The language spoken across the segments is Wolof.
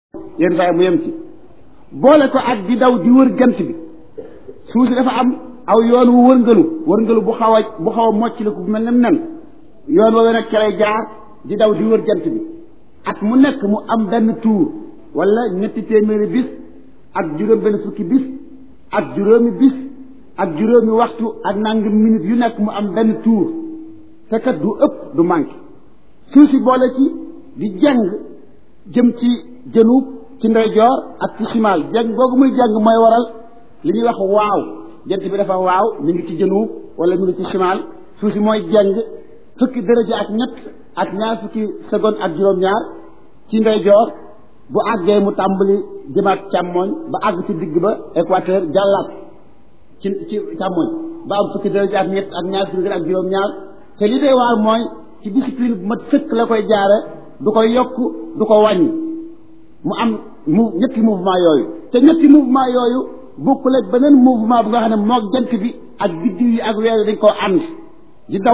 yenn saa yi mu yem ci boole ko ak di daw di wër jant bi suuf si dafa am aw yoon wu wërngalu wërngalu bu xaw a bu xaw a mocc la ku mel ne nen yoon woowee nag ca lay jaar di daw di wër jant bi at mu nekk mu am benn tuur wala ñetti téeméeri bis ak juróom benn fukki bis ak juróomi bis ak juróomi waxtu ak nangam minute yu nekk mu am benn tuur te kat du ëpp du manqué suuf si boole ci di jàng jëm ci jënub ci ndeyjoor ak ci simaal jàng googu muy jàng mooy waral li ñuy wax waaw jant bi dafa waaw mi ngi ci jënub wala mi ngi ci simaal suuf si mooy jàng fukki dërëja ak ñett ak ñaar fukki seconde ak juróom-ñaar ci ndeyjoor bu àggee mu tàmbali jëmaat càmmooñ ba àgg ci digg ba équateur jàllaat ci ci càmmooñ ba am fukki dërëja ak ñett ak ñaar fukki ak juróom-ñaar te li dee waar mooy ci discipline bu mat sëkk la koy jaare du ko yokk du ko wàññi mu am mu ñetti mouvement yooyu te ñetti mouvement yooyu bokkul ak beneen mouvement bu nga xam ne moog jant bi ak biddiw yi ak weer yi dañ koo ànd di daw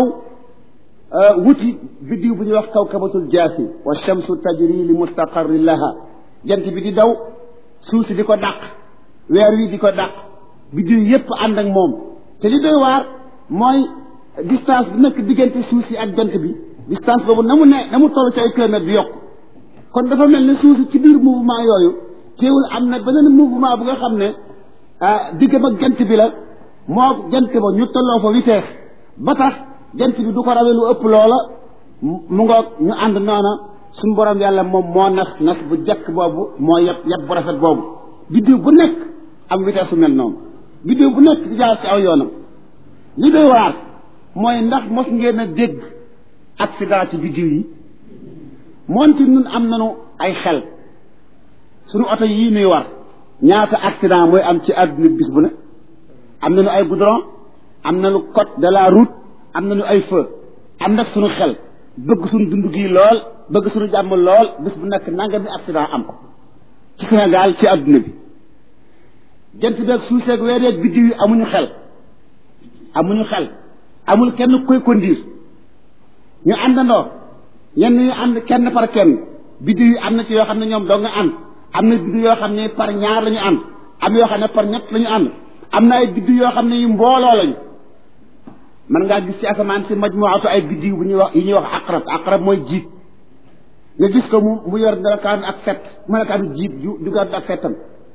wuti biddiw bu ñuy wax kawkabatul jaasi wa shamsu tajri li mustaqarri laha jant bi di daw suuf si di ko dàq weer wi di ko dàq biddiw yépp ànd ak moom te li doy waar mooy distance bi nekk diggante suuf si ak jant bi distance boobu na mu ne na mu toll ci ay kilomètres bi yokk kon dafa mel ne suuf si ci biir mouvement yooyu teewul am na beneen mouvement bu nga xam ne diggam ak jant bi la moo jant ba ñu tolloo fa vitesse ba tax jant bi du ko rawee lu ëpp loola mu ngoog ñu ànd noona suñu borom yàlla moom moo nas nas bu jekk boobu moo yeb yeb bu rafet boobu biddiw bu nekk am vitesse su mel noonu biddiw bu nekk di jaar ci aw yoonam li doy waar mooy ndax mos ngeen a dégg accident ci biddiw yi moonte ñun am nañu ay xel suñu oto yii nuy war ñaata accident mooy am ci àdduna bis bu ne am nañu ay goudron am nañu code de la route am nañu ay feu am nag suñu xel bëgg suñu dund gi lool bëgg suñu jàmm lool bis bu nekk nanga bi accident am ci Sénégal ci àdduna bi jant beeg suuf seeg weer yeeg biddiw yi amuñu xel amuñu xel amul kenn koy conduire ñu àndandoo ñenn ñu ànd kenn par kenn biddiw yi am na ci yoo xam ne ñoom doo nga ànd am na biddiw yoo xam ne par ñaar la ñu ànd am yoo xam ne par ñett la ñu ànd am na ay biddiw yoo xam ne yu mbooloo lañu man ngaa gis ci asamaan si majmuatu ay biddiw bu ñuy wax yi ñuy wax aqrab aqrab mooy jiit nga gis ko mu mu yor melokaan ak fet melokaanu jiit ju ju gàddu ak fettam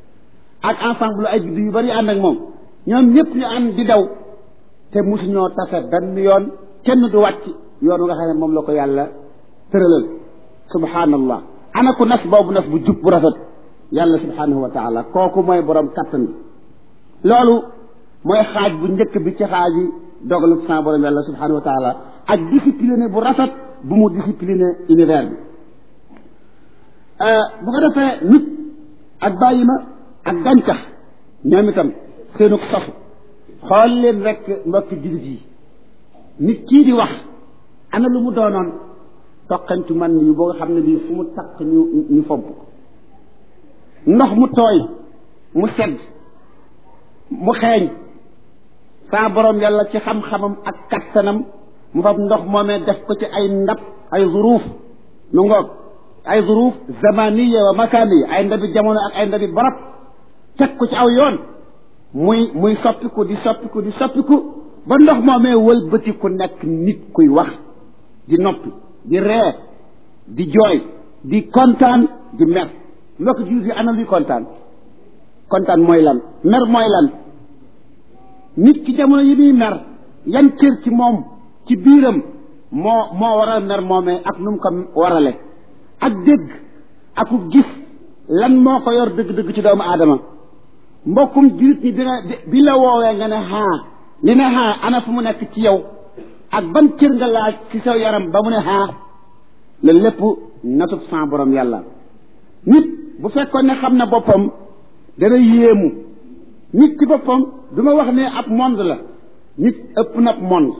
ak ensemble ay biddiw yu bari ànd ak moom ñoom ñëpp ñu ànd di daw te mosuñoo tase benn yoon kenn du wàcc yoon nga xam ne moom la ko yàlla tëralal subhanallah ana ku nas boobu nas bu jub bu rafet yàlla subhanahu wa taala kooku mooy borom kattan bi loolu mooy xaaj bu njëkk bi ci xaaj yi dogalu sa borom yàlla subhanahu wa taala ak discipliné bu rafet bu mu discipliné univers bi bu ko defee nit ak bàyyi ma ak gàncax ñoom itam seenu sofu xool leen rek mbokki jullit yi nit kii di wax ana lu mu doonoon toqantu man yu boo nga xam ne bii fu mu taq ñu ñu fomp ndox mu tooy mu sedd mu xeeñ saa borom yàlla ci xam-xamam ak kattanam mu fab ndox moomee def ko ci ay ndab ay zuruuf nu ngoog ay zuruuf zamaniya wa makaniya ay ndabi jamono ak ay ndabi barab teg ko ci aw yoon muy muy soppiku di soppiku di soppiku ba ndox moomee wëlbati ku nekk nit kuy wax di noppi di ree di jooy di kontaan di mer mbokk jiir yi ana luy kontaan kontaan mooy lan mer mooy lan nit ki jamono yi muy mer yan cër ci moom ci biiram moo moo waral mer moomee ak nu mu ko warale ak dégg aku gis lan moo ko yor dëgg-dëgg ci doomu aadama mbokkum jullit ñi bi nga bi la woowee nga ne haa li ne haa ana fu mu nekk ci yow ak ban cër nga laaj ci sa yaram ba mu ne haa la lépp natub sans borom yàlla nit bu fekkoon ne xam na boppam dana yéemu nit ci boppam du ma wax ne ab monde la nit ëpp na monde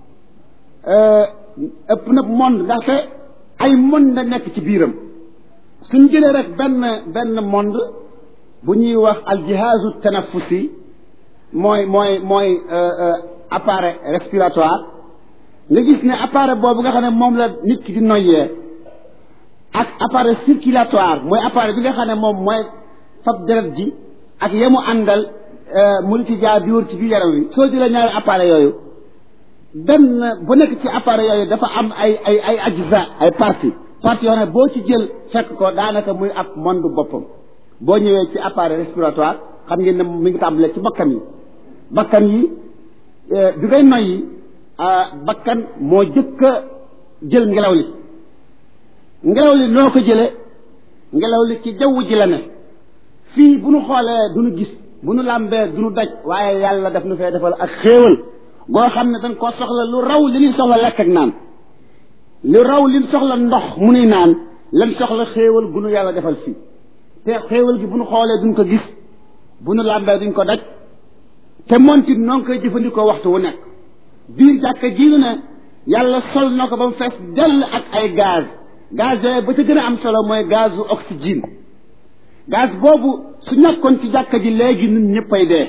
ëpp na monde ndaxte ay monde la nekk ci biiram suñ jëlee rek benn benn monde bu ñuy wax aljihaazu tanafusi mooy mooy mooy appareil respiratoire nga gis ne appareil boobu nga xam ne moom la nit ki di noyyee ak appareil circulatoire mooy appareil bi nga xam ne moom mooy fab deret ji ak yemu àndal mu ci jaar di wër ci biir yaram wi soo jëlee ñaari appareil yooyu benn bu nekk ci appareil yooyu dafa am ay ay ay ajza ay partie partie yoo xam ne boo ci jël fekk ko daanaka muy ab monde boppam boo ñëwee ci appareil respiratoire xam ngeen ne mi ngi tàmbalee ci bakkan yi bakkan yi bi ngay noyyi bakkan moo jëkk a jël ngelaw li ngelaw li noo ko jële ngelaw li ci jaww ji la ne fii bu nu xoolee du nu gis bu nu làmbee du nu daj waaye yàlla daf nu fee defal ak xéewal goo xam ne dañ koo soxla lu raw li ñuy soxla lekk ak naan lu raw li ñu soxla ndox mu nuy naan lan soxla xéewal gu nu yàlla defal fii te xéewal gi bu nu xoolee duñ ko gis bu nu làmbee duñ ko daj te montit noo ngi koy jëfandikoo waxtu wu nekk biir jàkka jiinu ne yàlla sol na ko ba mu fees dell ak ay gaz gaz yooyu ba ca gën a am solo mooy gazu oxygène gaz boobu su ñàkkoon ci jàkka ji léegi ñun ñëppay dee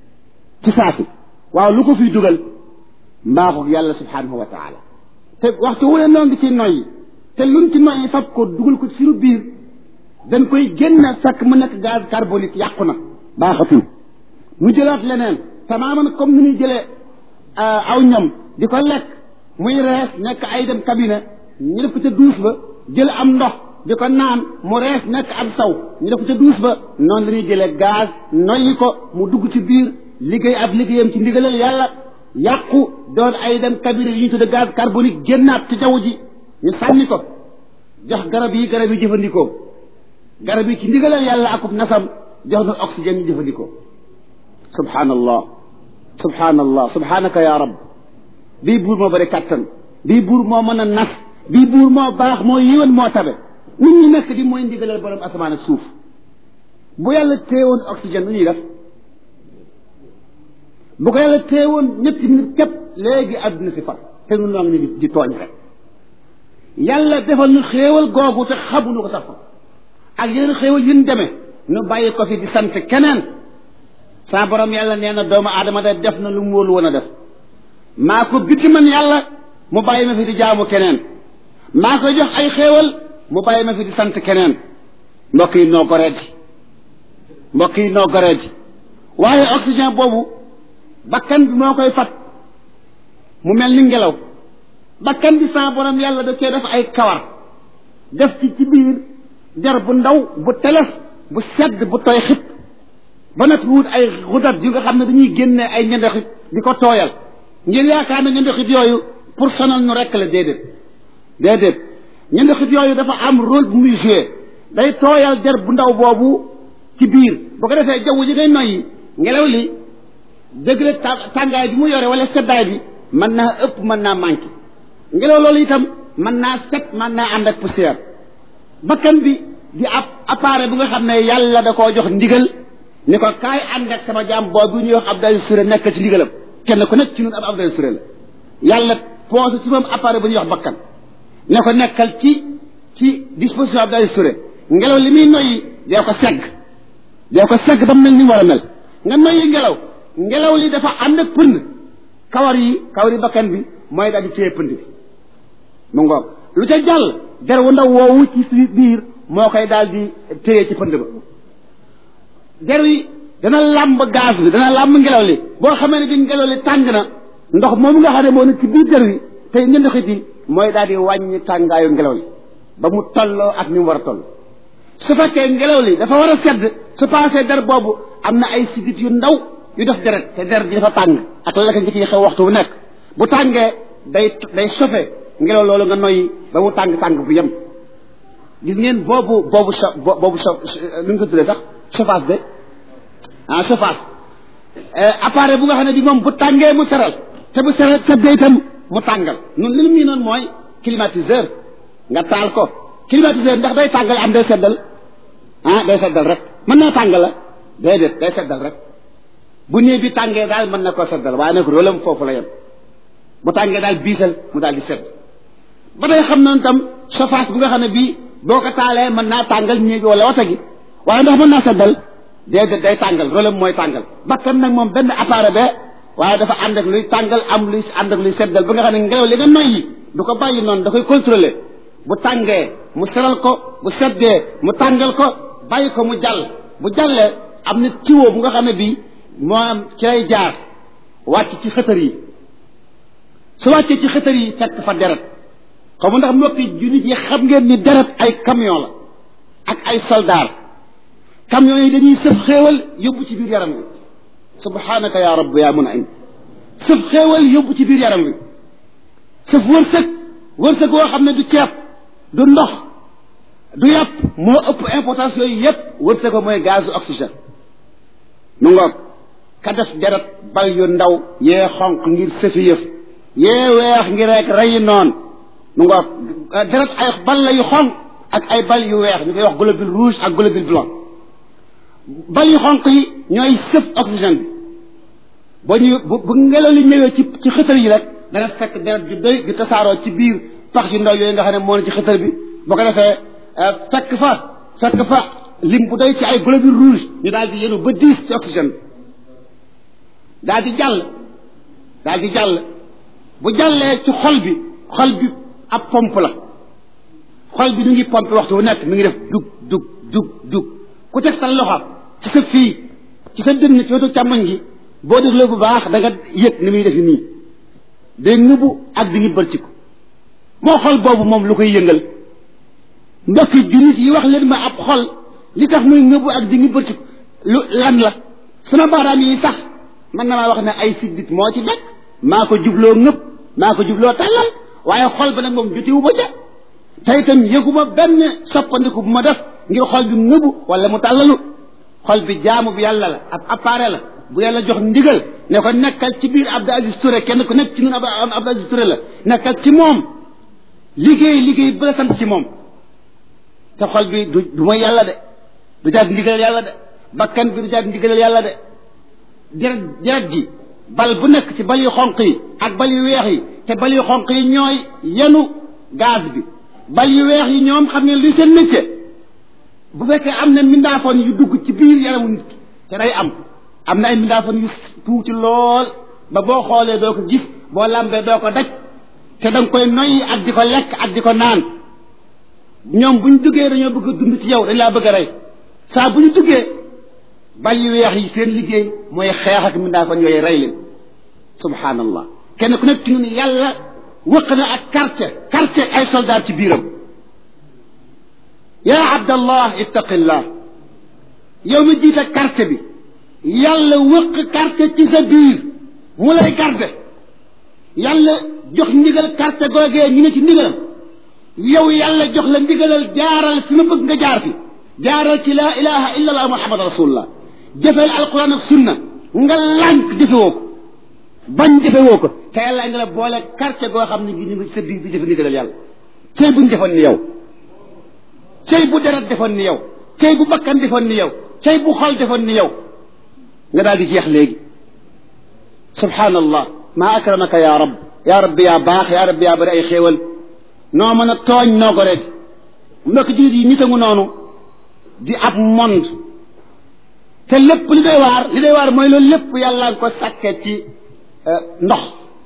ci saasi waaw lu ko fiy dugal mbaaxu yàlla subhanahu wa taala te waxtu wu ne noo ngi ci noyyi te luñ ci noyyi fab ko dugal ko ci suñu biir dañ koy génn fekk mu nekk gaz carbonique yàqu na baaxatul mu jëlaat leneen tamaaman comme ni ñuy jëlee aw ñam di ko lekk muy rees nekk ay dem cabinet ñu def ko ca duus ba jël am ndox di ko naan mu rees nekk am saw ñu def ko ca duus ba noonu la ñuy jëlee gaz noyyi ko mu dugg ci biir liggéey ab liggéeyam ci ndigalal yàlla yàqu doon ay dem cabinet yi ñu tudde gaz carbonique génnaat ci jaww ji ñu sànni ko jox garab yi garab yi jëfandikoo garab yi ci ndigalal yàlla akub nasam jox na oxygène ñu jëfandikoo subhanallah subhanallah subhanaka ya rab bii buur moo bëri kàttan bii buur moo mën a nas bii buur moo baax moo yiwan moo tabe nit ñi nekk di mooy ndigalal borom asamaan ak suuf bu yàlla téewoon oxygène lu ñuy def bu ko yàlla téewoon ñetti minute képp léegi àdduna si far te nun noo ngi ni di tooñ rek yàlla defal nu xéewal googu te xamuñu ko sax fa ak yeneen xéewal yu ñu demee nu bàyyi ko fi di sant keneen saa borom yàlla nee na doomu aadama de def na lu mu wóolu woon a def maa ko biti man yàlla mu bàyyi ma fi di jaamu keneen maa ko jox ay xéewal mu bàyyi ma fi di sant keneen mbokk yi noo goreeti mbokk yi noo goreeti waaye oxygène boobu bakkan bi moo koy fat mu mel ni ngelaw bakkan bi saa borom yàlla da cee def ay kawar def ci ci biir der bu ndaw bu telef bu sedd bu tooy xib ba nag wut ay xudat yu nga xam ne dañuy génne ay ñendoxit di ko tooyal ngir yaakaar na ñendoxit yooyu pour sonal ñu rekk la déedéet déedéet ñendoxit yooyu dafa am rôle bu muy joué day tooyal der bu ndaw boobu ci biir bu ko defee jaww ji ngay noyyi ngelaw li degré tàngaay bi mu yore wala seddaay bi mën naa ëpp mën naa manqué ngelaw loolu itam mën naa set mën naa ànd ak poussière bakkan bi di ab appareil bu nga xam ne yàlla da koo jox ndigal ni ko kaay ànd ak sama jaam boobu ñuy wax Abdoulaye Touré nekk ci ndigalam kenn ku nekk ci ñun ab Abdoulaye Touré la yàlla posé ci moom appareil bu ñuy wax bakkan ne ko nekkal ci ci disposition Abdoulaye Touré ngelaw li muy noyyi dee ko segg dee ko segg ba mu mel ni mu war a mel nga noyyi ngelaw ngelaw li dafa ànd ak pënd kawar yi kawar yi bakkan bi mooy daal di téye pënd bi mu ngoog lu ca jàll der wu ndaw woowu ci suñu biir moo koy daal di téye ci pënd ba der wi dana làmb gaz bi dana làmb ngelaw li boo xamee ne bi ngelaw li tàng na ndox moomu nga xam ne moo nekk ci biir der wi tey ñëndoxit yi mooy daal di wàññi tàngaayu ngelaw li ba mu tolloo ak ni mu war a toll su fekkee ngelaw li dafa war a sedd su paasee der boobu am na ay sidit yu ndaw yu def deret te der ji dafa tàng ak la ka nga ciy xew waxtu bu nekk bu tàngee day day sofe ngelaw loolu nga noyyi ba mu tàng tàng bu yem gis ngeen boobu boobu so boobu so lu ñu ko tuddee sax chauffage de ah chauffage appareil bu nga xam ne bi moom bu tàngee mu seral te bu seral seddee itam mu tàngal nun li mu noonu mooy climatiseur nga taal ko climatiseur ndax day tàngal am day seddal ah day seddal rek mën naa tàngal la déedéet day seddal rek bu néeg bi tàngee daal mën na koo seddal waaye nag rôlam foofu la yem bu tàngee daal biisal mu daal di sedd ba day xam noonu tam chauffage bu nga xam ne bii boo ko taalee mën naa tàngal néeg wala wata gi waaye ndax mën naa seddal déedéet day tàngal rôlam mooy tàngal bakkan nag moom benn appareil be waaye dafa ànd ak luy tàngal am luy ànd ak luy seddal ba nga xam ne ngelaw li nga noyyi du ko bàyyi noonu da koy contrôler bu tàngee mu seral ko bu seddee mu tàngal ko bàyyi ko mu jàll bu jàllee am na tiwo bu nga xam ne bii moo am ci lay jaar wàcc ci xëtër yi su wàccee ci xëtër yi fekk fa deret xaw ma ndax mbokki jullit yi xam ngeen ni deret ay camion la ak ay soldaar camion yi dañuy sëf xéewal yóbbu ci biir yaram wi subhanaka ya rabb ya mun aim sëf xéewal yóbbu ci biir yaram wi sëf wërsëg wërsëg woo xam ne du ceeb du ndox du yàpp moo ëpp importance yooyu yépp wërsëg ko mooy gazu oxygène nu ngoog ka def deret bal yu ndaw yee xonq ngir sëfi yëf yee weex ngir rek reyi noon nu ngoog deret ay bal la yu xonq ak ay bal yu weex ñu koy wax globule rouge ak globule blanc bal yu xonq yi ñooy sëf oxygène bi boo ñu bu bu ngelaw li ñëwee ci ci xëtër yi rek dana fekk deret ju doy di tasaaroo ci biir pax yu ndaw yooyu nga xam ne moo ne ci xëtër bi boo ko defee fekk fa fekk fa lim bu doy ci ay globule rouge ñu daal di yenu ba diis ci oxygène bi daal di jàll daal di jàll bu jàllee ci xol bi xol bi ab pompe la xol bi ñu ngi pompe waxtu wu nekk mi ngi def dug dug dug dug ku teg sa loxo ci sa fii ci sa dënn ci wetu càmmoñ gi boo dégloo bu baax da nga yëg ni muy def nii day ngëbu ak di ngi bërci ko moo xol boobu moom lu koy yëngal mbokki jullit yi wax leen ma ab xol li tax muy ngëbu ak di ngi bërci ko lu lan la sama baaraam yi sax man na maa wax ne ay siddit moo ci nekk maa ko jubloo ngëb maa ko jubloo tàllal waaye xol ba nag moom jotiwu ba ca te itam yëguma benn soppandiku bu ma def ngir xol bi ngëbu wala mu tàllalu xol bi jaamu bi yàlla la ab appareil la bu yàlla jox ndigal ne ko nekkal ci biir Abdou Aziz Touré kenn ku nekk ci ñun Abdou Aziz Touré la nekkal ci moom liggéey liggéey ba la sant ci moom te xol bi du du mooy yàlla de du jaag ndigalal yàlla de bakkan bi du jaag ndigalal yàlla de deret deret ji bal bu nekk ci bal yu xonq yi ak bal yu weex yi te bal yu xonq yi ñooy yenu gaz bi bal yu weex yi ñoom xam ne li seen métier bu fekkee am na mindaafoon yu dugg ci biir yaramu nit ki te day am am na ay mindaafoon yu tuuti lool ba boo xoolee doo ko gis boo lambee doo ko daj te da nga koy noyyi ak di ko lekk ak di ko naan ñoom bu ñu duggee dañoo bëgg a dund ci yow dañ laa bëgg a rey saa bu ñu duggee bal yu weex yi seen liggéey mooy xeex ak mindaafoon yooyu rey leen subhanallah kenn ku nekk ci ñun yàlla wëq na ak quartier quartier ay soldat ci biiram yaa abdallah ittaqillah yow mi jiite quartier bi yàlla wëq quartier ci sa biir mu lay garde yàlla jox ndigal quartier googee ñu ne ci ndigalam yow yàlla jox la ndigalal jaaral fi ma bëgg nga jaar fi jaaral ci laa ilaha illa allah muhammad rasulullah jëfeel alquran ak sunna nga lànk jëfewoo ko bañ jëfewoo ko te yàlla nga la boole quartier goo xam ne gi ñu ngi sa biir di jëfe ndigalal yàlla cey buñ defoon ni yow cey bu deret defoon ni yow cey bu bakkan defoon ni yow cey bu xol defoon ni yow nga daal di jeex léegi subhanallah maa akramaka ya rab ya rabbi yaa baax ya rabbi yaa bari ay xéewal noo mën a tooñ noo ko rek mbokk jullit yi nit a ngu noonu di ab monde te lépp li doy waar li doy waar mooy loolu lépp yàlla nga ko sàkke ci ndox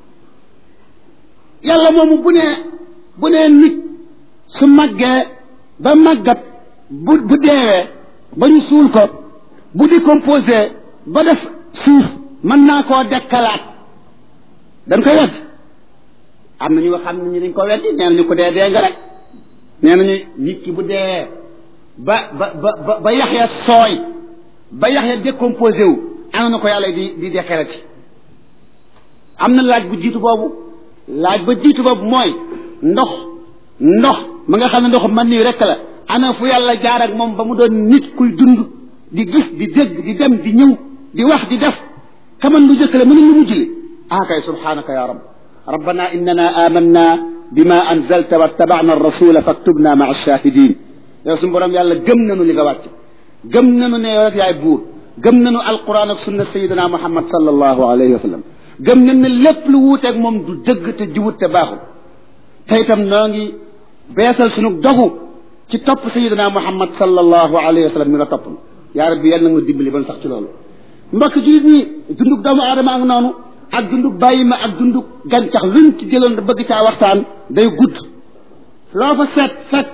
yàlla moomu bu nee bu nee nit su màggee ba màggat bu bu deewee ba ñu suul ko bu décomposé ba def suuf mën naa koo dekkalaat dañ koy wedd am na ñu xam ne ñu dañ ko weddi nee nañu ko dee dee nga rek nee nañu nit ki bu dee ba ba ba ba yax ya sooy ba yax ya décomposé wu ana na ko yàlla di di dekkalati am na laaj bu jiitu boobu laaj ba jiitu boobu mooy ndox ndox ma nga xam ne ndox man nii rek la ana fu yàlla jaar ak moom ba mu doon nit kuy dund di gis di dégg di dem di ñëw di wax di def kaman lu jëkk la mënuñ lu mujj li ah kay subhanaka ya rab rabbana innana amanna bima anzalta wattabana arrasula faktubna maa alshahidin yow suñu borom yàlla gëm nanu li nga wàcc gëm nanu ne yow rek yaay buur gëm nanu alquran ak sunna sayidina muhammad sallallahu alayhi wa sallam gëm nañ ne lépp lu wuuteeg moom du dëgg te jubut te baaxul te itam noo ngi beesal sunu dogu ci topp sayidina muhammad sallallahu alayhi wa sallam mi nga topp yaa rabbi yàlla na nga dimbali ban sax ci loolu mbokk jullit ñi dundug doomu aadama ak noonu ak dundug bàyyi ma ak dundug gàncax luñ ci jëloon bëgg caa waxtaan day gudd loo fa seet fekk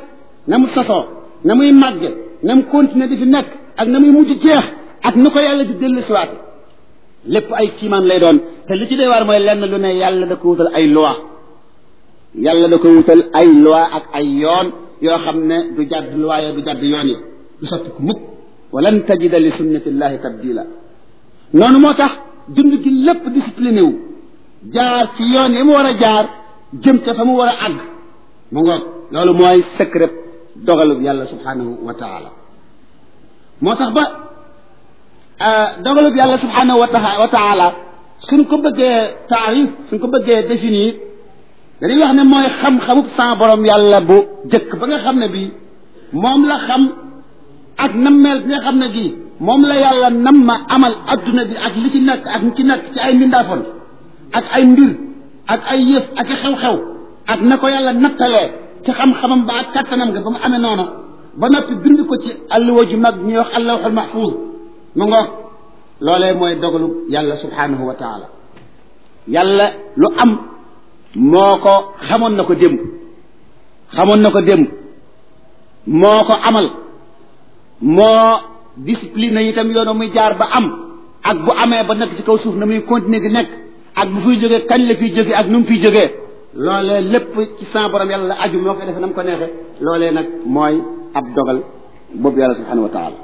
na mu sosoo na muy màgge na mu continuer di fi nekk ak na muy mujj jeex ak nu ko yàlla di dellu siwaate lépp ay kiimaan lay doon te li ci dee waar mooy lenn lu ne yàlla da ko wutal ay loi yàlla da ko wutal ay loi ak ay yoon yoo xam ne du jàdd loi ya du jàdd yoon yi du sotti ko mukk walan tajida li sunnatillahi tabdila noonu moo tax dund gi lépp discipliné wu jaar ci yoon yi mu war a jaar jëm te fa mu war a àgg mu ngoog loolu mooy secret dogalub yàlla subhanahu wa taala moo tax ba dogalub yàlla subhanahu wa taala suñ ko bëggee taarif suñ ko bëggee définir dañuy wax ne mooy xam-xamub sa borom yàlla bu jëkk ba nga xam ne bii moom la xam ak nammeel bi nga xam ne gii moom la yàlla nam ma amal adduna bi ak li ci nekk ak ci nekk ci ay mbindaafoon ak ay mbir ak ay yëf ak i xew-xew ak na ko yàlla nattalee ci xam-xamam ba ak kattanam nga ba mu amee noonu ba noppi bind ko ci alluwa ju mag ñuy wax allawxul mahfuuz mu ngoog loolee mooy dogalu yàlla subhanahu wa taala yàlla lu am moo ko xamoon na ko démb xamoon na ko démb moo ko amal moo discipline itam yoonu muy jaar ba am ak bu amee ba nekk ci kaw suuf na muy continuer di nekk ak bu fiy jógee kañ la fiy jógee ak nu mu fiy jógee loolee lépp ci sa borom yàlla la aju moo koy defee na mu ko neexee loolee nag mooy ab dogal boobu yàlla subhanahu wa taala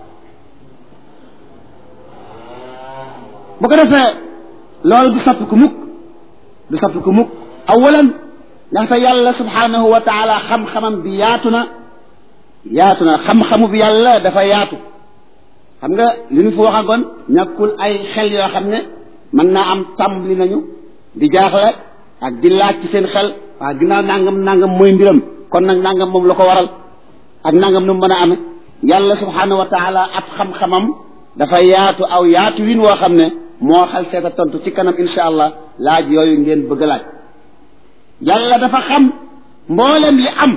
bu ko defee loolu du soppi ku mukk du soppi ku mukk awalan ndaxte yàlla subhanahu wa taala xam-xamam bi yaatu na yaatu na xam-xamu bi yàlla dafa yaatu xam nga li ñu fi waxagoon ñàkkul ay xel yoo xam ne mën naa am tàmbali nañu di jaaxle ak di laaj ci seen xel waa ginnaaw nangam nangam mooy mbiram kon nag nangam moom la ko waral ak nangam nu mu mën a amee yàlla subhanahu wa taala ab xam-xamam dafa yaatu aw yaatu win woo xam ne moo xal seeta tontu ci kanam insha allah laaj yooyu ngeen bëgg a laaj yàlla dafa xam mboolem li am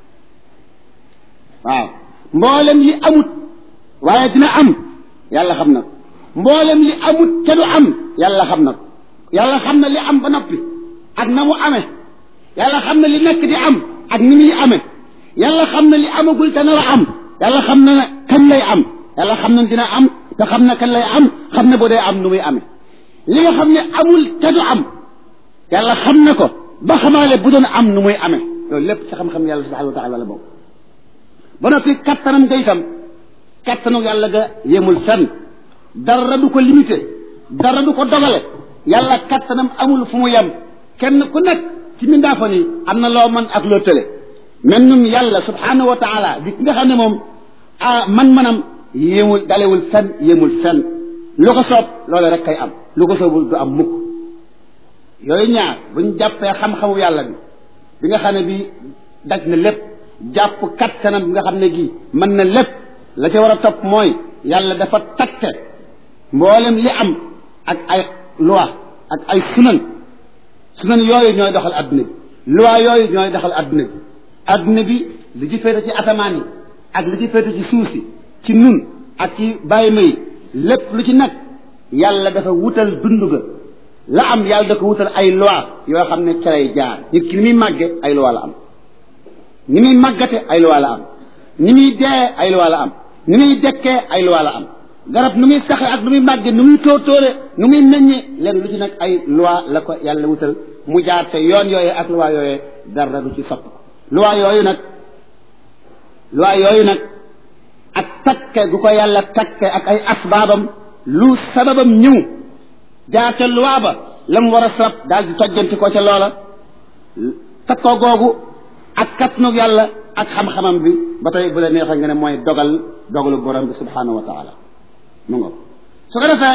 waaw mboolem li amut waaye dina am yàlla xam na ko mboolem li amut te du am yàlla xam na ko yàlla xam na li am ba noppi ak na mu amee yàlla xam na li nekk di am ak ni muy amee yàlla xam na li amagul te nar a am yàlla xam na kañ lay am yàlla xam na dina am te xam na kañ lay am xam na boo dee am nu muy amee li nga xam ne amul te du am yàlla xam na ko ba xamaale bu doon am nu muy amee loolu lépp ci xam-xam yàlla subhanahu wa taala la boobu ba noppi kattanam nga itam kattanu yàlla ga yemul fenn dara du ko limité dara du ko dogale yàlla kattanam amul fu mu yem kenn ku nekk ci mindaafan yi am na loo mën ak loo tële même num yàlla subhanahu wa taala di nga xam ne moom ah man-manam yéemul dalewul fenn yéemul fenn lu ko soob loolu rek kay am lu ko soobul du am mukk yooyu ñaar buñ jàppee xam-xamu yàlla bi bi nga xam ne bi daj na lépp jàpp kattanam bi nga xam ne gii mën na lépp la ca war a topp mooy yàlla dafa takke mboolem li am ak ay loi ak ay sunan sunan yooyu ñooy doxal adduna bi loi yooyu ñooy doxal adduna bi adduna bi li ci féete ci asamaan yi ak li ci féete ci suuf si ci nun ak ci bàyyi ma yi lépp lu ci nekk yàlla dafa wutal dund ga la am yàlla da ko wutal ay loi yoo xam ne ca lay jaar nit ki ni muy màgge ay loi la am ni muy màggate ay loi la am ni muy dee ay loi la am ni muy dekkee ay loi la am garab nu muy saxe ak nu muy màgge nu muy tóotóore nu muy meññe leen lu ci nag ay loi la ko yàlla wutal mu jaar te yoon yooyee ak loi yooyee dara du ci sopp loi yooyu nag loi yooyu nag ak takke gu ko yàlla takke ak ay asbaabam lu sababam ñëw jaar ca loi ba la mu war a sabab daal di tojjanti ko ca loola takkoo googu ak kattanug yàlla ak xam-xamam bi ba tey bu la neexee nga ne mooy dogal dogalu borom bi subhanahu wa taala mu nga su ko defee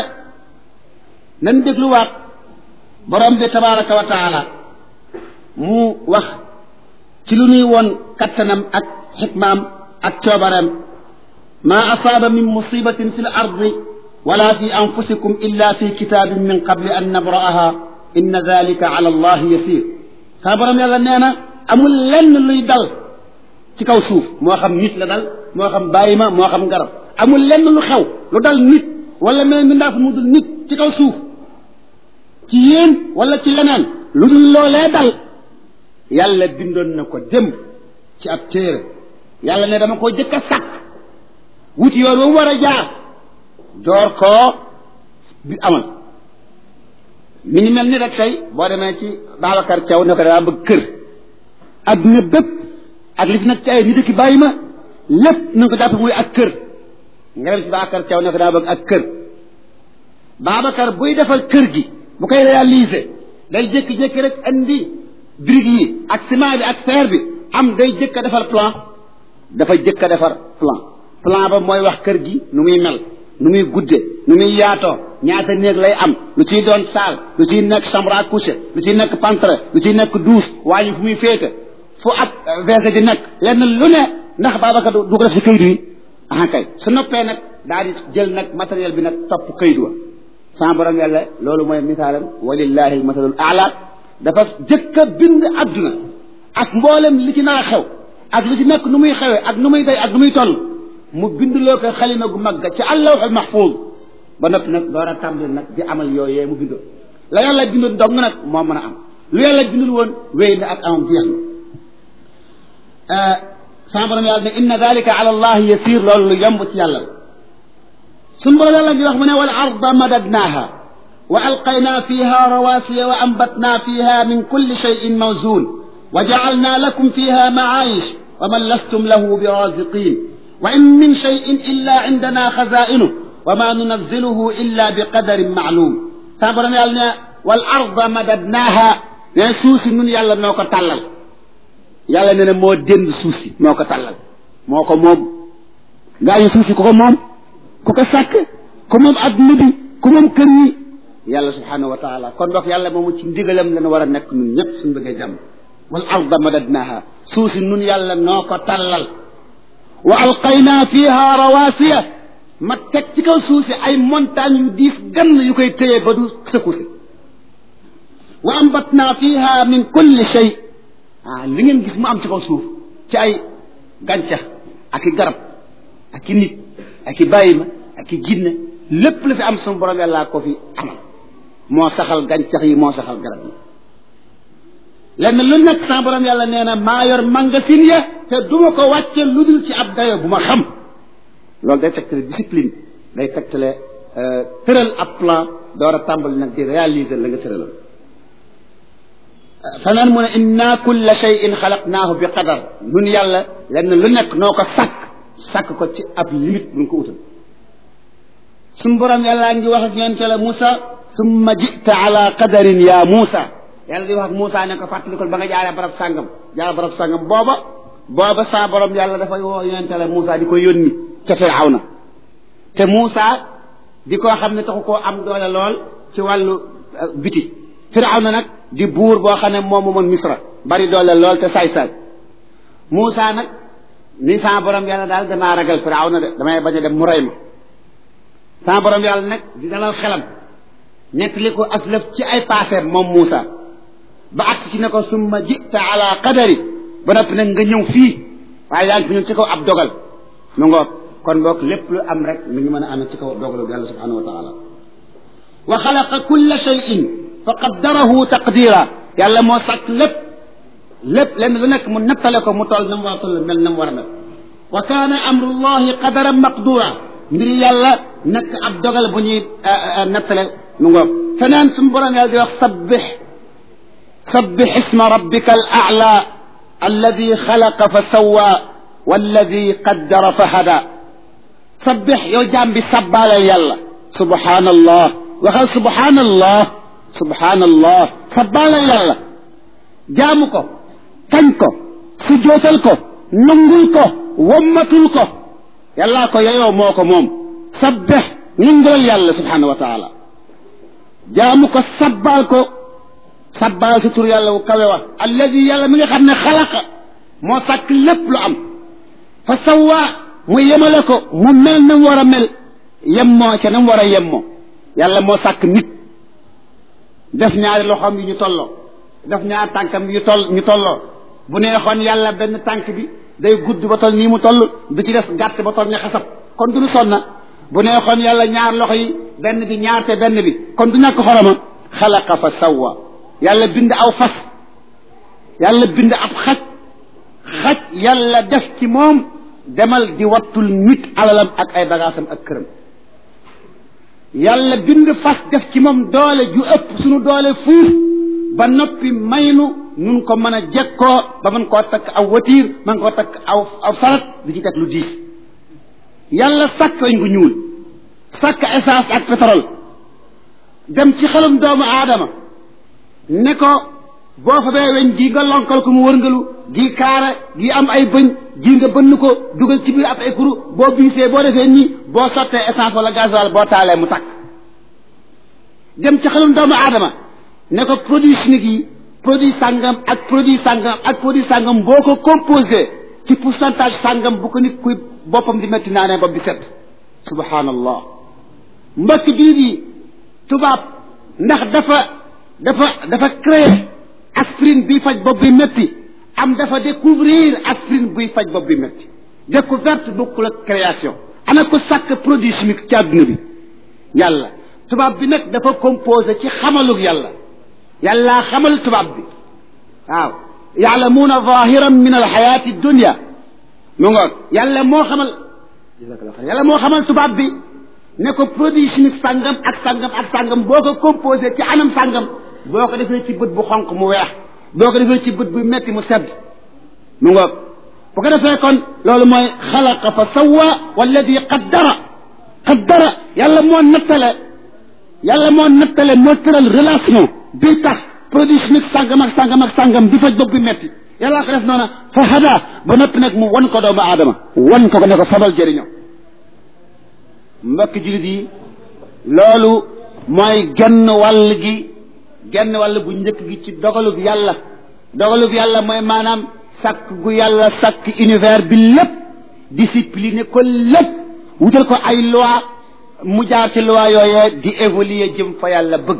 nan dégluwaat borom bi tabaraka wa taala mu wax ci lu nuy woon kattanam ak xikmaam ak coobareem ma asaaba min musibatin fi l ardi wala fi anfusikum illa fi kitabin min qabli an nabra'aha inna dalika ala allah yasir saa borom yàlla nee na amul lenn luy dal ci kaw suuf moo xam nit la dal moo xam bàyyi ma moo xam garab amul lenn lu xew lu dal nit wala mel mi ndaaf mu dul nit ci kaw suuf ci yéen wala ci leneen lu dul loolee dal yàlla bindoon na ko démb ci ab téere yàlla ne dama koo jëkk a sàkk wuti yoon wa mu war a jaar door koo bi amal mi ngi mel ni rek tey boo demee ci Babacar Thiaw ne ko daa bëgg kër adduna bépp ak li fi nag ci ay nit ki bàyyi ma lépp na nga ko jàpp muy ak kër nga dem ci Babacar Thiaw ne ko daa bëgg ak kër Babacar buy defal kër gi bu koy réaliser day jékki-jékki rek andi briques yi ak ciment bi ak fer bi am day jëkk a defar plan dafa jëkk a defar plan plan ba mooy wax kër gi nu muy mel nu muy gudde nu muy yaatoo ñaata néeg lay am lu ciy doon salle lu ciy nekk chambre à coucher lu ciy nekk pantre lu ciy nekk douche waaye fu muy féete fu ab verse di nekk lenn lu ne ndax Babacar du ko def si kayit yi ah kay su noppee nag daal di jël nag matériel bi nag topp kayit wa sama borom yàlla loolu mooy misaalam walillahi almasalul aala dafa jëkk a bind adduna ak mboolem li ci nar a xew ak li ci nekk nu muy xewee ak nu muy day ak nu muy toll mu bind loo ko xalima gu mag ci allawxul mahfuz ba noppi nag door a tàmbali nag di amal yooyee mu bindoon la yàlla bindoon dong nag moo mën a am lu yàlla bindul woon wéy na ak amam jeex na sama borom yàlla ne inna dalika ala allah yasir loolu lu yomb ci yàlla la suñ borom yàlla ngi wax mu ne wal arda madadnaha wa alqayna fiha rawasiya wa ambatna fiha min kulli shayin mawzun wa jacalna lakum fiha macaayish wa man lastum lahu biraziqin wa in min shayin illa indana xazainu wa ma nunazziluhu illa bi qadarin maclum sama borom yàlla ne wal arda madadnaha ne suuf si nun yàlla noo ko tàllal yàlla ne ne moo dënd suuf si moo ko tàllal moo ko moom gaa yi suuf si ku ko moom ku ko sàkk ku moom adduna bi ku moom kër yi yàlla subhanahu wa taala kon donc yàlla moomu ci ndigalam la war a nekk nun ñëpp suñ bëggee jàmm wal arda madadnaha suuf si nun yàlla noo ko tàllal wa alqayna fiha rawasiya ma teg ci kaw suuf si ay montagne yu diis gann yu koy téye ba du sëkku si wa ambatna fiha min kulli shay ah li ngeen gis mu am ci kaw suuf ci ay gàncax ak i garab ak i nit ak i bàyyi ma ak i jinne lépp la fi am suñu borom yàllaa ko fi amal moo saxal gàncax yi moo saxal garab yi lenn lu nekk sama borom yàlla nee na maa yor magasin ya te duma ko wàcce lu dul ci ab dayo bu ma xam loolu day tegtale discipline day tegtale tëral ab plan door a tàmbali nag di réaliser la nga tëralal fanaan mu ne inna kulla shay'in xalaqnaahu bi qadar nun yàlla lenn lu nekk noo ko sàkk sàkk ko ci ab limite bu ñu ko utal suñ borom yàllaa ngi wax ak yonente la Moussa summa jita ala qadarin ya Moussa yàlla di wax ak Moussa ne ko fàttalikul ba nga jaaree barab sàngam jaaree barab sàngam booba booba saa borom yàlla dafay woo yonente la Moussa di ko yónni ca Firawna te Moussa di koo xam ne taxu koo am doole lool ci wàllu biti Firawna nag di buur boo xam ne moom moomoon Misra bari doole lool te saay-saay Moussa nag ni saa borom yàlla daal damaa ragal Firawna de damay bañ a dem mu rey ma saa borom yàlla nag di dalal xelam nettali ko aslaf ci ay paaseem moom Moussa ba agsi ci ne ko summa jita ala qadari ba noppi nag nga ñëw fii waaye yaa ngi fi ñëw ci kaw ab dogal mu ngoog kon boog lépp lu am rek mi ngi mën a amee ci kaw dogalu yàlla subhanahu wa taala wa xalaqa kulla shay'in fa qaddarahu taqdira yàlla moo sàkk lépp lépp lenn lu nekk mu nattale ko mu toll na mu war a toll mel na mu war a mel wa kaana amrullahi qadaran maqdura mbir yàlla nekk ab dogal bu ñuy nattale mu ngoog feneen suñu borom yàlla di wax sabbix sabbix isma rabbika al a'la alladi xalaqa fa sawwa walladi qaddara fa hada sabbix yow jaam bi sabbaalal yàlla subhanallah waxal subhanallah subhanallah sabbaalal yàlla jaamu ko kañ ko sujootal ko nangul ko wommatul ko yàllaa ko yeyoo moo ko moom sabbex nangulal yàlla subhanahu wa taala jaamu ko sabbaal ko sabbaal si tur yàlla wu kawe wa alladi yàlla mi nga xam ne xalaqa moo sàkk lépp lu am fa sawwaa mu yemale ko mu mel na mu war a mel yemmoo ca na mu war a yemmoo yàlla moo sàkk nit def ñaari loxoom yi ñu tolloo def ñaari tànkam yu toll ñu tolloo bu neexoon yàlla benn tànk bi day gudd ba toll nii mu toll bi ci des gàtt ba toll ni xasab kon du ñu sonna bu neexoon yàlla ñaar loxo yi benn bi ñaar te benn bi kon du ñàkk xoroma xalaqa fa sawwa yàlla bind aw fas yàlla bind ab xaj xaj yàlla def ci moom demal di wattul nit alalam ak ay bagaasam ak këram yàlla bind fas def ci moom doole ju ëpp sunu doole fuuf ba noppi maynu nun ko mën a jekkoo ba mën koo takk aw watiir mën koo takk aw aw sarat di ci teg lu diis yàlla sàkk weñ gu ñuul sàkk essence ak pétrole dem ci xelum doomu aadama ne ko boo fa bee weñ gii nga lonkal ko mu wërngalu gii kaara gii am ay bëñ gii nga bënn ko dugal ci biir ab ay kuru boo biisee boo defee nii boo sottee essence wala gasoil boo taalee mu takk dem ci xelum doomu aadama ne ko produit chimique yi produit sàngam ak produit sàngam ak produit sàngam boo ko composé ci pourcentage sàngam bu ko nit kuy boppam di métti naanee bopp bi set subhanallah mbokk jullit yi tubaab ndax dafa dafa dafa créer aspirine biy faj bopp bi métti am dafa découvrir aspirine buy faj bopp bi métti découverte bokkul ak création ana ko sàkk produit chimique ci àdduna bi yàlla tubaab bi nag dafa composé ci xamalug yàlla yàlla xamal tubaab bi waaw yaalamuuna zahiran min alxayaati dunia mu ngoog yàlla moo xamal yàlla moo xamal tubaab bi ne ko produit chimique sàngam ak sàngam ak sàngam boo ko composé ci anam sàngam boo ko defee ci bët bu xonq mu weex boo ko defee ci bët bu metti mu sedd mu ngoog bu ko defee kon loolu mooy xalaqa fa sawwa walladi qaddara qaddara yàlla moo nattale yàlla moo nattale moo tëral relation bi tax produit chimique sàngam ak sàngam ak sàngam di faj bopp bi metti yàlla ko def noona fa hada ba noppi nag mu wan ko doomu aadama wan ko ko ne ko fabal jëriñoo mbokk jullit yi loolu mooy genn wàll gi genn wàll bu njëkk gi ci dogalub yàlla dogalub yàlla mooy maanaam sàkk gu yàlla sàkk univers bi lépp discipliné ko lépp wutal ko ay loi mu jaar ci loi yooyee di évoluer jëm fa yàlla bëgg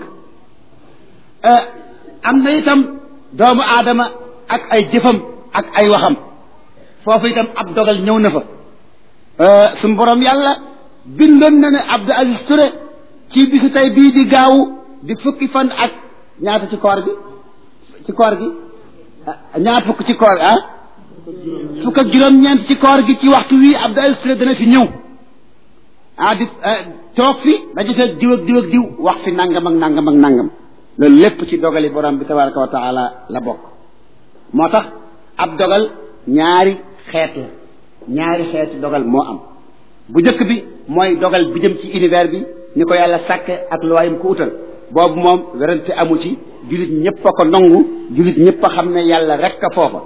am na itam doomu aadama ak ay jëfam ak ay waxam foofu itam ab dogal ñëw na fa suñu borom yàlla bindoon na ne Abdou Aziz Touré ci bisu tey bii di gaawu di fukki fan ak ñaata ci koor gi ci koor gi ñaar fukk ci koor ah fukk ak juróom-ñeent ci koor gi ci waxtu wii Abdou Aziz Touré dana fi ñëw ah di toog fi daje fekk diw ak diw ak diw wax fi nangam ak nangam ak nangam loolu lépp ci dogali borom bi tabaraka wa taala la bokk moo tax ab dogal ñaari xeet la ñaari xeeti dogal moo am bu njëkk bi mooy dogal bi jëm ci univers bi ni ko yàlla sàkke ak luwaayam ko utal boobu moom werante amu ci jullit ñëpp a ko nangu jullit ñëpp a xam ne yàlla rek a foofa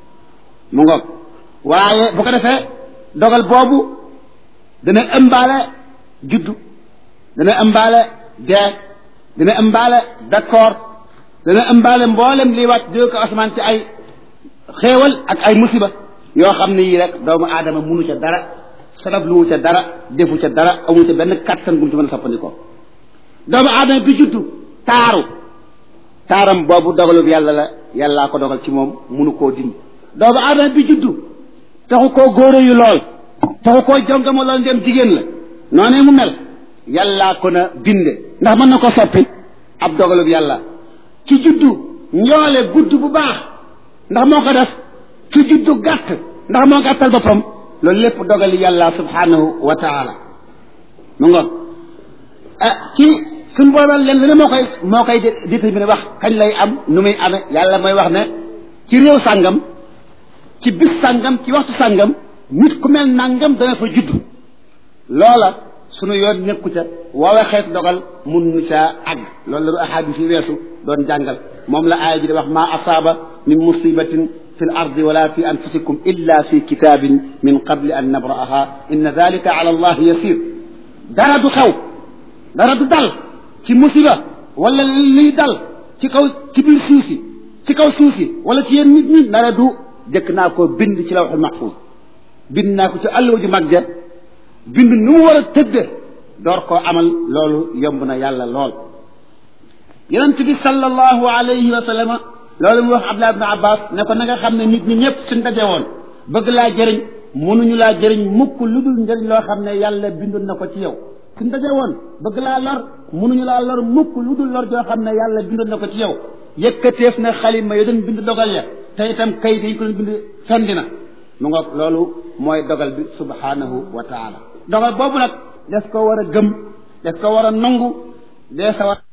mu ngoog waaye bu ko defee dogal boobu dana ëmbaale juddu dana ëmbaale dee dana ëmbaale d'accord dana ëmbaale mboolem liy wàcc jóge ko asamaan ci ay xéewal ak ay musiba yoo xam ne yii rek doomu aadama munu ca dara sabab lu wu ca dara defu ca dara amu ca benn kattan bu mu ci mën a soppandikoo doomu aadama bi juddu taaru taaram boobu dogalub yàlla la yàllaa ko dogal ci moom munu koo dindi doomu aadama bi juddu taxu koo góore yu lool taxu koo jongama lool ndem jigéen la noonee mu mel yàllaa ko na binde ndax mën na ko soppi ab dogalub yàlla ci juddu njoole gudd bu baax ndax moo ko def ci juddu gàtt ndax moo gàttal boppam loolu lépp dogali yàlla subhanahu wa taala mu ngoog ah ci suñ boobal leen lu ne moo koy moo koy déterminé wax kañ lay am nu muy amee yàlla mooy wax ne ci réew sàngam ci bis sàngam ci waxtu sàngam nit ku mel nàngam dana fa judd loola sunu yoon nekku ca woowee xeetu dogal mun nu caa àgg loolu la du ahadis yi weesu doon jàngal moom la aaya ji di wax maa asaaba min musibatin fi l ardi wala fi anfusikum illa fi kitabin min qabli an nabra'aha inna dalika ala allah yasir dara du xew dara du dal ci musiba wala liy dal ci kaw ci biir suuf si ci kaw suuf si wala ci yéen nit ñi dara du jëkk naa ko bind ci lawxul mahfuz bind naa ko ci àlluwa ju mag ja bind nu mu war a tëdde door koo amal loolu yomb na yàlla lool yonent bi sallallahu alayhi wa sallama loolu mu wax Abdullah ibn Abbas ne ko na nga xam ne nit ñi ñëpp suñ daje woon bëgg laa jëriñ mënuñu laa jëriñ mukk lu dul njëriñ loo xam ne yàlla bindoon na ko ci yow suñ daje woon bëgg laa lor mënuñu laa lor mukk lu dul lor joo xam ne yàlla bindoon na ko ci yow yëkkateef na xalima yo doon bind dogal ya te itam kayit yi ko doon bind fendi na mu nga loolu mooy dogal bi subhanahu wa taala dogal boobu nag des ko war a gëm des ko war a nangu dee sa war